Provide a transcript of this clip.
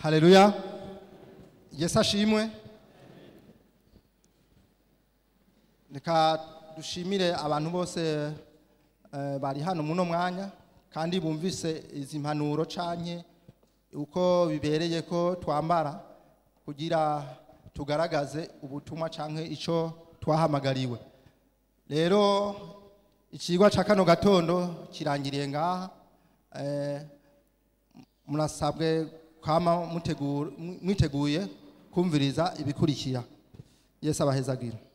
haleluya yesu ashimwe reka dushimire abantu bose eh, bari hano muno mwanya kandi bumvise izi mpanuro canke uko bibereye ko twambara kugira tugaragaze ubutumwa canke ico twahamagariwe rero ikigwa ca kano gatondo kirangiriye ngaha eh, murasabwe kwama mutegura- mwiteguye kumviriza ibikurikira yesu abahezagira